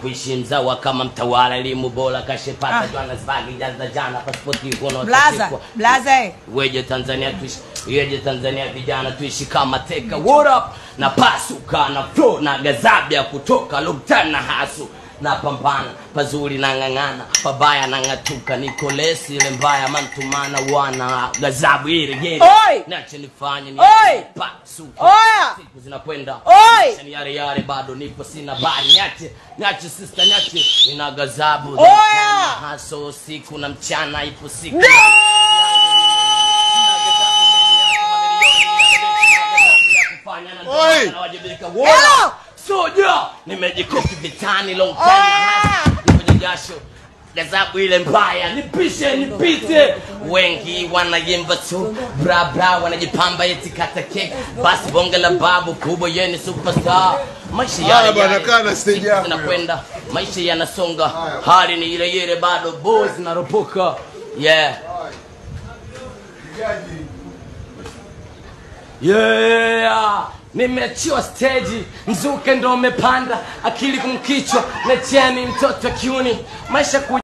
kuishi mzawa kama mtawala elimu bora kashepata Ah. Johannesburg jaza jana pasipoti kono blaza blaza eh. weje Tanzania tuishi weje Tanzania vijana tuishi kama teka what up na pasuka na flow na gazabia kutoka Luptan na hasu na pambana pazuri na ng'ang'ana pabaya na ng'atuka niko lesi ile mbaya mantumana wana gazabu ile gere Oi! nache nifanye ni Oi! pasuka Oya! siku zinakwenda Oi! Maisha ni yale yale bado nipo sina bari niache niache sister niache nina gazabu Oya! haso usiku na mchana ipo siku No! Oi! Hello! soja nimejikoki vitani long time Oya! nipoje jasho gazabu ile mbaya nipishe nipite wengi wanayemba tu bra bra wanajipamba eti kata kek basi bonge la babu kubwa yeni superstar maisha Haya yale bwana, yale. kaa na stage Siku yako. zinakwenda maisha yanasonga hali ni ile ile bado boys zinaropoka yeah yeah nimeachiwa stage mzuke ndo umepanda akili kumkichwa na cheni mtoto wa kiuni maisha ku